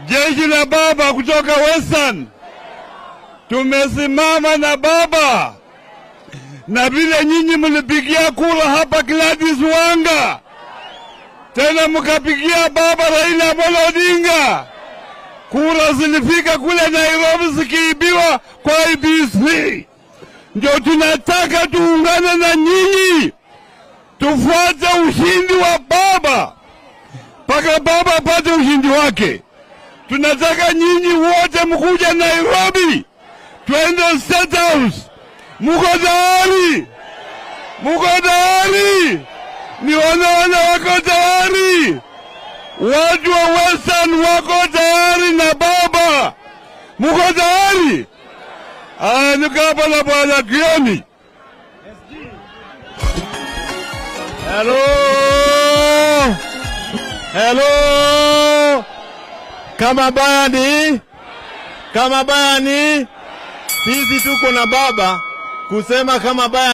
Jeshi la baba kutoka Western tumesimama na baba, na vile nyinyi mlipigia kura hapa Gladys Wanga, tena mkapigia baba Raila Amolo Odinga, kura zilifika kule Nairobi zikiibiwa kwa IBC. Ndio tunataka tuungane na nyinyi, tufuate ushindi wa baba mpaka baba apate ushindi wake. Tunataka nyinyi wote mkuja Nairobi, twende State House. Muko tayari? Muko tayari? Nione wale wako tayari. Watu wa Western wako tayari na baba. Muko tayari? Aya, niko hapa na bwana Kioni. Hello. Hello. Kama baya ni kama baya ni sisi tuko na baba kusema kama baya